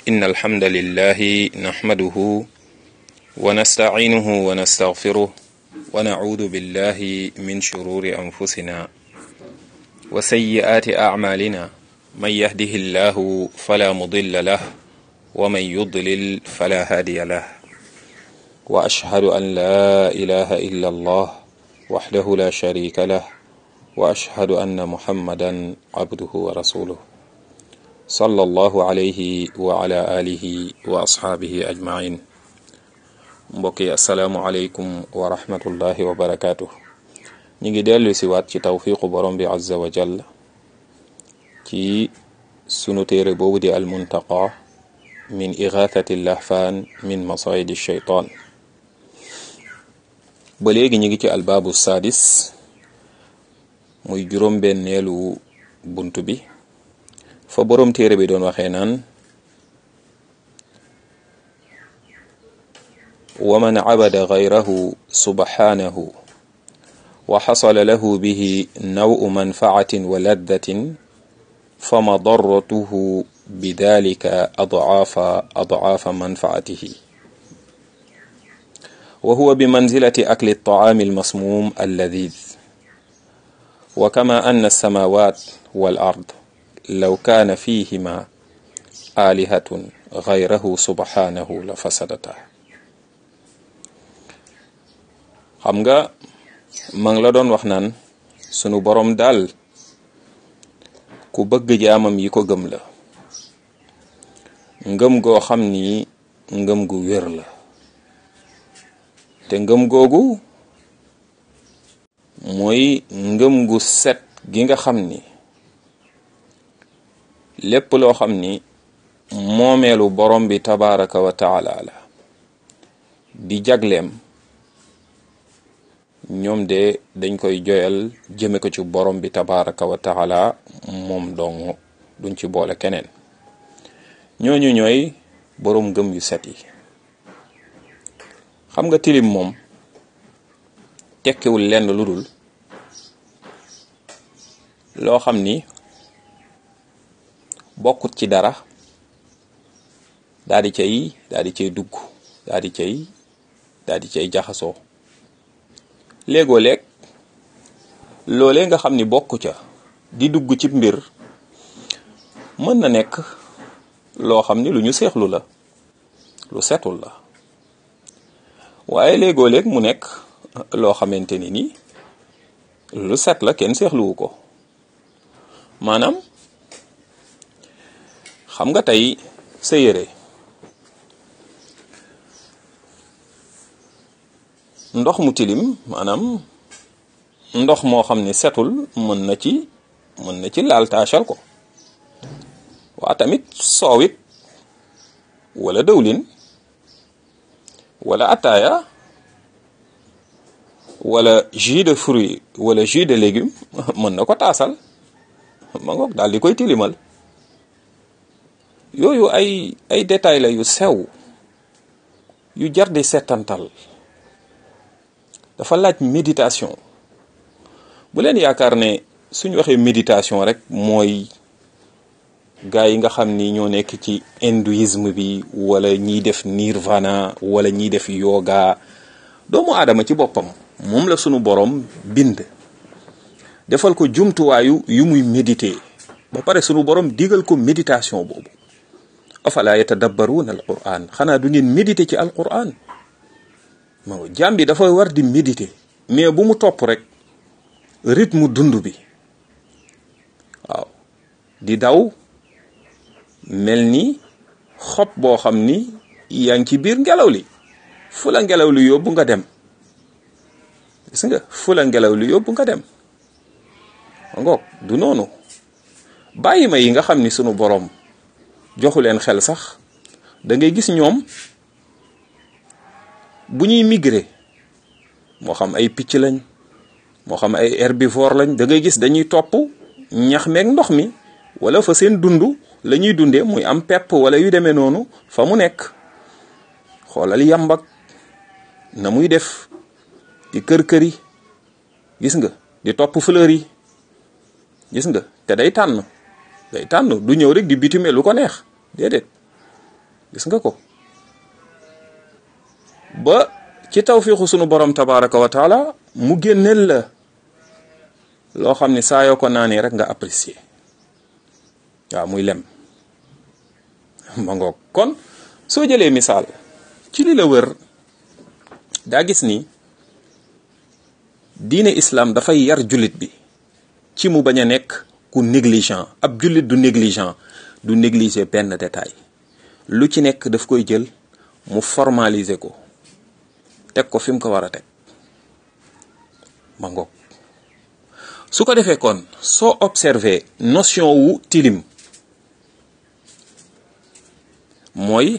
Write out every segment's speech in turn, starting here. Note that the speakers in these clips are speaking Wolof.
إن الحمد لله نحمده ونستعينه ونستغفره ونعوذ بالله من شرور أنفسنا وسيئات أعمالنا من يهده الله فلا مضل له ومن يضلل فلا هادي له وأشهد أن لا إله إلا الله وحده لا شريك له وأشهد أن محمدا عبده ورسوله صلى الله عليه وعلى آله وأصحابه أجمعين mbokki asalaamualeykum wa rahmatullahi wa barakaatu ñu ngi dellu si waat ci tawfiqu borom bi azza wa jall ci sunu téere boobu di almuntaqa min igathati lahfaan min masayidi shaytaan ba léegi ñu ngi ci albaabu saadis muy juróom-benneelu bunt bi fa borom téere bi doon waxee naan ومن عبد غيره سبحانه وحصل له به نوء منفعة ولذة فمضرته بذلك أضعاف أضعاف منفعته وهو بمنزلة أكل الطعام المسموم اللذيذ وكما أن السماوات والأرض لو كان فيهما آلهة غيره سبحانه لفسدتا xam nga ma ngi la doon wax naan sunu borom daal ku bëgg jaamam yi ko gëm la ngëm goo xam ni ngëm gu wér la te ngëm googu mooy ngëm gu set gi nga xam ni lépp loo xam ni moomeelu borom bi tabaraka wa taala la di jagleem ñoom de dañ koy joyal jëme ko ci borom bi tabaraka wa taala moom dong duñ ci boole keneen ñooñu ñooy borom ngëm yu set yi xam nga tilim moom tekkiwul lenn lu dul loo xam ni bokkut ci dara daal di cay daal di cay dugg daal di cay daal di cay jaxasoo léegoo léeg loolee nga xam ni bokku ca di dugg ci mbir mën na nekk loo xam ni lu ñu seexlu la lu setul la waaye léegoo léeg mu nekk loo xamante ni ni lu set la kenn seexluwu ko maanaam xam nga tey sa yére ndox mu tilim maanaam ndox moo xam ni setul mën na ci mën na ci laal taachal ko waa tamit soowit wala dëwlin wala ataaya wala jus de fruit wala jus de légume mën na ko taasal ma ngoog daal di koy tilimal yooyu ay ay détail la yu sew yu jar di settantal dafa laaj méditation bu leen yaakaar ne suñ waxee méditation rek mooy gaa yi nga xam ni ñoo nekk ci hindouisme bi wala ñiy def nirvana wala ñiy def yoga doomu aadama ci boppam moom la sunu borom bind defal ko jumtuwaayu yu muy méditer ba pare sunu borom digal ko méditation boobu afala yatadabbaruuna al quran xanaa du ngeen méditer ci al quran ma jaam bi dafa war di méditer mais bu mu topp rek rythme dund bi waaw di daw mel ni xob boo xam ni yaa ngi ci biir ngelaw li fu la ngelaw li yóbbu nga dem gis nga fu la ngelaw li yóbbu nga dem ngoog du noonu bàyyi ma yi nga xam ni sunu boroom joxu leen xel sax da ngay gis ñoom bu ñuy migrer moo xam ay picc lañ moo xam ay herbivore lañ da ngay gis dañuy topp ñax meeg ndox mi wala fa seen dund la ñuy dundee muy am pepp wala yu demee noonu fa mu nekk xoolal yambak na muy def di kër kër yi gis nga di topp fleur yi gis nga te day tànn day tànn du ñëw rek di bitime lu ko neex déedéet gis nga ko ba ci tawfiixu sunu borom tabaraka wa taala mu génneel la loo xam ni saa yoo ko naanee rek nga apprécier waaw muy lem ma ngoog kon soo jëlee misaal ci li la wër daa gis ni diine islam dafay yar jullit bi ci mu bañ a nekk ku négligent ab jullit du négligent du négliger benn détail lu ci nekk daf koy jël mu formaliser ko teg ko fi mu ko war a teg ma ngoog su ko defee kon soo observé notion wu tilim mooy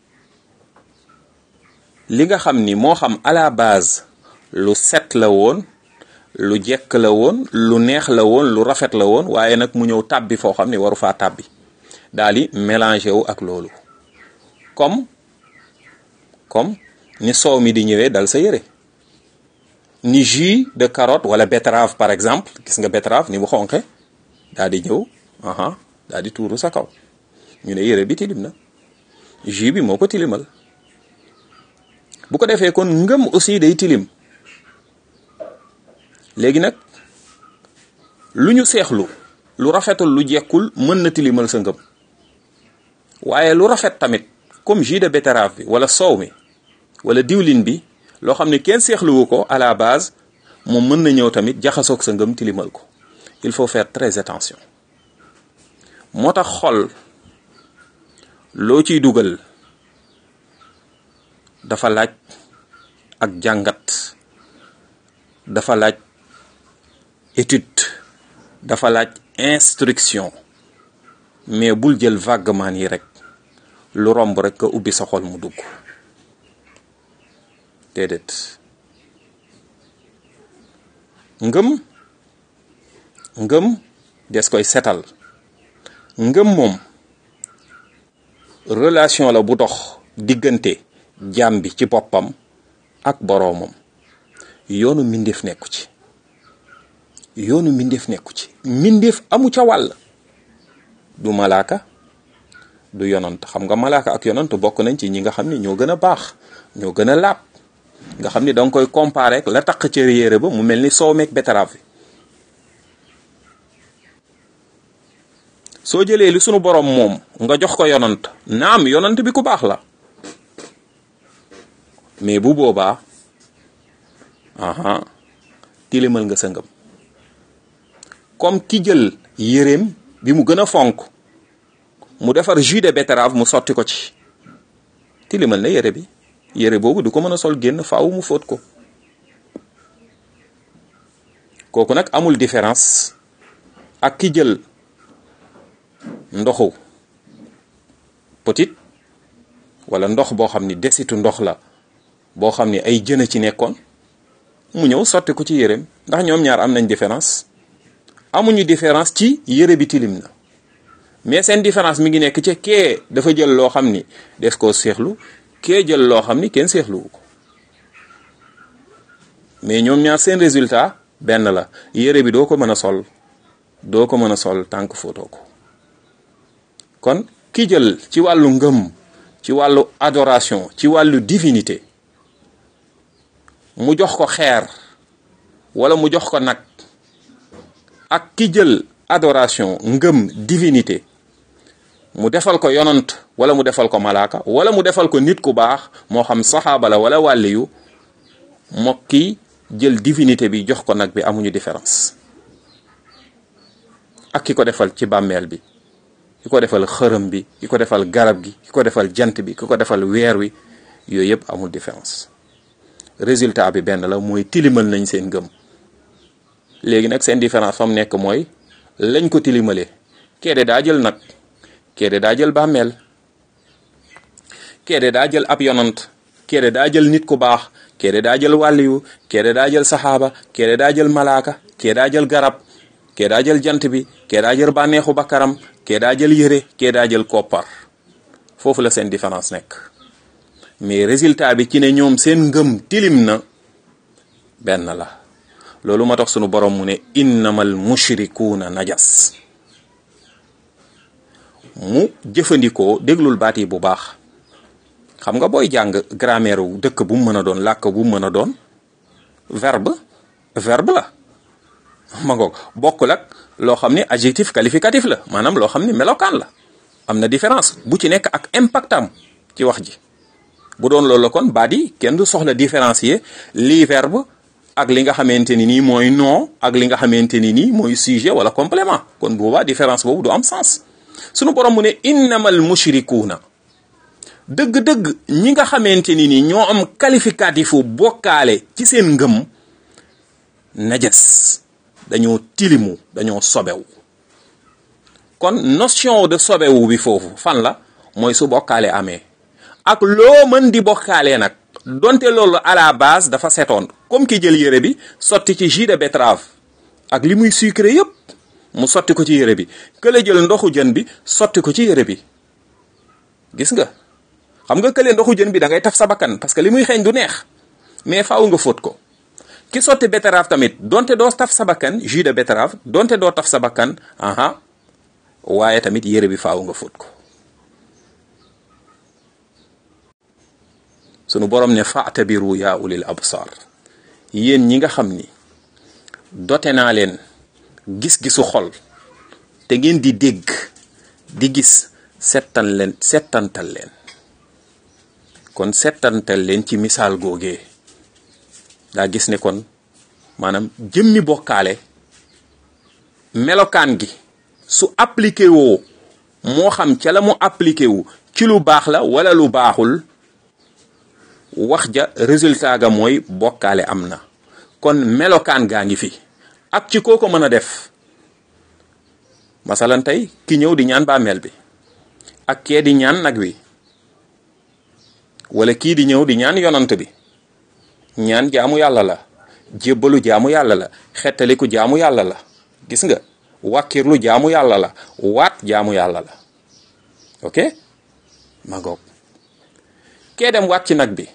li nga xam ni moo xam à la base lu set la woon lu jekk la woon lu neex la woon lu rafet la woon waaye nag mu ñëw tàbbi foo xam ni waru faa tàbbi daal di mélangé wu ak loolu comme comme ni soow mi di ñëwee dal sa yére ni jus de carotte wala betterave par exemple gis nga betterave ni mu xonqe daal di ñëw aha daal di tuuru sa kaw ñu ne yére bi tilim na jus bi moo ko tilimal bu ko defee kon ngëm aussi day tilim léegi nag lu ñu seexlu lu rafetul lu jekkul mën na tilimal sa ngëm waaye lu rafet tamit comme jus de betterave bi wala soow mi wala diwlin bi loo xam ne kenn seexluwu ko à la base moom mën na ñëw tamit jaxasoog sa ngëm tilimal ko il faut faire très attention moo tax xol loo ciy dugal dafa laaj ak jàngat dafa laaj étude dafa laaj instruction mais bul jël vaguement yi rek lu romb rek nga ubbi sa xol mu dugg déedéet ngëm ngëm des koy setal ngëm moom relation la bu dox diggante jaam bi ci boppam ak boroomam yoonu mbindeef nekku ci yoonu mbindeef nekku ci mbindeef amu ca wàll du malaaka du yonant xam nga malaaka ak yonant bokk nañ ci ñi nga xam ni ñoo gën a baax ñoo gën a laab nga xam ni danga koy comparer ak la taq ca yére ba mu mel ni soow meeg betterave bi soo jëlee li sunu borom moom nga jox ko yonant naam yonant bi ku baax la mais bu boobaa aha tilimal nga sa ngëm comme ki jël yéreem bi mu gën a fonk mu defar jus de betterave mu sotti ko ci tilimal na yére bi yére boobu du ko mën a sol génn faaw mu fóot ko kooku nag amul différence ak ki jël ndoxu petit wala ndox boo xam ni desitu ndox la boo xam ni ay jën a ci nekkoon mu ñëw sotti ko ci yéreem ndax ñoom ñaar am nañ différence amuñu différence ci yére bi tilim na mais seen différence mi ngi nekk ci kee dafa jël loo xam ni des koo seexlu kee jël loo xam ni kenn seexluwu ko mais ñoom ñaar seen résultat benn la yére bi doo ko mën a sol doo ko mën a sol tànk footoo ko kon ki jël ci wàllu ngëm ci wàllu adoration ci wàllu divinité mu jox ko xeer wala mu jox ko nag ak ki jël adoration ngëm divinité mu defal ko yonant wala mu defal ko malaaka wala mu defal ko nit ku baax moo xam saxaaba la wala wàlliyu mook ki jël divinité bi jox ko nag bi amuñu différence ak ki ko defal ci bàmmeel bi ki ko defal xërëm bi ki ko defal garab gi ki ko defal jant bi ki ko defal weer wi yooyu yëpp amul différence résultat bi benn la mooy tilimal nañ seen ngëm léegi nag seen différence fa mu nekk mooy lañ ko tilimalee kee de daa jël nag kee de daa jël bàmmeel kee de daa jël ab yonant kee de daa jël nit ku baax kee de daa jël wàlliyu kee de daa jël saxaaba kee de daa jël malaaka kee daa jël garab kee daa jël jant bi kee daa jël bànneexu bakkaram kee daa jël yére kee daa jël koppar foofu la seen différence nekk mais résultat bi ci ne ñoom seen ngëm tilim na benn la loolu moo tax sunu borom mu ne innamal mushrikuuna najas mu jëfandikoo déglul baat yi bu baax xam nga booy jàng grammaire wu dëkk bu mu mën a doon làkk bu mu mën a doon verbe verbe la ma ngoog bokkul ak loo xam ni adjectif qualificatif la maanaam loo xam ni melokaan la am na différence bu ci nekk ak impactam ci wax ji bu doon loolu la kon baat yi kenn du soxla différencier lii verbe ak li nga xamante ni nii mooy nom ak li nga xamante ni nii mooy sujet wala complément kon boobaa différence boobu du am sens sunu borom mu ne innamal mushrikuuna dëgg-dëgg ñi nga xamante ni nii ñoo am qualificatifu bokkaale ci seen ngëm najas dañoo tilimu dañoo sobewu kon notion de sobewu bi foofu fan la mooy su bokkaale amee ak loo mën di bokkaalee nag donte loolu à la base dafa setoon comme ki jël yére bi sotti ci jus de betterave ak li muy sucré yépp mu sotti ko ci yére bi kële jël ndoxu jën bi sotti ko ci yére bi gis nga xam nga kële ndoxu jën bi da ngay taf sa bakkan parce que li muy xeeñ du neex mais faaw nga fóot ko ki sotti betterave tamit donte doo taf sa bakkan jus de betterave donte doo taf sa bakkan aha waaye tamit yére bi faaw nga fóot ko sunu borom ne fa'tabiru yaa ulil absar yéen ñi nga xam ni dote naa leen gis-gisu xol te ngeen di dégg di gis settan leen settantal leen kon settantal leen ci misaal googee daa gis ne kon maanaam jëmmi bokkaale melokaan gi su appliqué woo moo xam ca la mu appliqué wu ci lu baax la wala lu baaxul wax ja résultat ga mooy bokkaale am na kon melokaan gaa ngi fi ak ci koo ko mën a def masalan tey ki ñëw di ñaan bàmmeel bi ak kee di ñaan nag wi wala kii di ñëw di ñaan yonant bi ñaan jaamu yàlla la jébbalu jaamu yàlla la xettaliku jaamu yàlla la gis nga wàkkirlu jaamu yàlla la waat jaamu yàlla la ok ma ngoog kee dem waat ci nag bi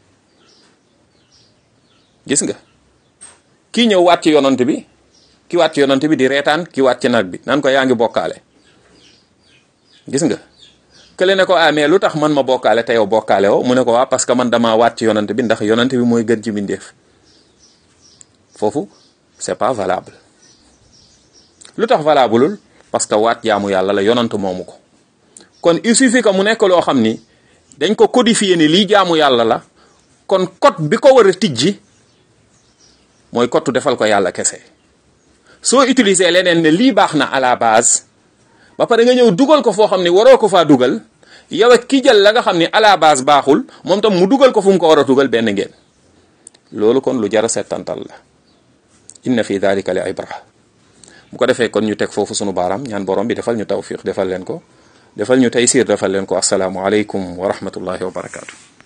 gis nga kii ñëw waat ci yonant bi ki waat ci yonant bi di reetaan ki waat ci nag bi nan ko yaa ngi bokkaale gis nga kële ne ko ah mais lu tax man ma bokkaale te yow bokkaale woo mu ne ko waa parce que man damaa waat ci yonant bi ndax yonant bi mooy gën ci mbindeef foofu c'est pas valable lu tax valableul parce que waat jaamu yàlla la yonant moomu ko kon il suffit que mu nekk loo xam ni dañ ko codifier ni lii jaamu yàlla la kon code bi ko war a tijji mooy code defal ko yàlla kese soo utiliser leneen ne lii baax na à la base ba pare nga ñëw dugal ko foo xam ne waroo ko faa dugal yow ak ki jël la nga xam ne à la base baaxul moom tam mu dugal ko fu mu ko war a dugal benn ngeen loolu kon lu jara settantal la inna fi dalika li ibra bu ko defee kon ñu teg foofu sunu baaraam ñaan borom bi defal ñu tawfiq defal leen ko defal ñu taysir defal leen ko asalaamu aleykum wa rahmatullahi wa barakaatu